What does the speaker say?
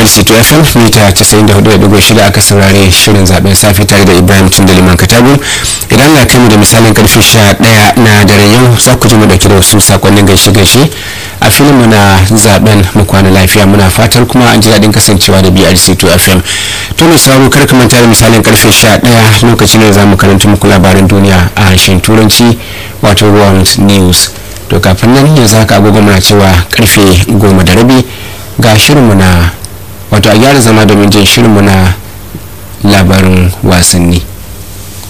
BRC to FM mita 94.6 aka saurare shirin zaben safi tare da Ibrahim Tundaliman Katabu idan na kai mu da misalin karfe 11 na daren yau za ku ji mu dauke da wasu sakonnin gaishe gaishe a filin mu na zaben mu kwana lafiya muna fatar kuma an ji daɗin kasancewa da BRC to FM to mai sauraro kar ka manta da misalin karfe 11 lokacin da za mu karanta muku labaran duniya a harshen turanci wato world news to kafin nan yanzu haka agogo muna cewa karfe goma da rabi ga shirinmu na wato a gyara zama domin jin shirinmu na labarin wasanni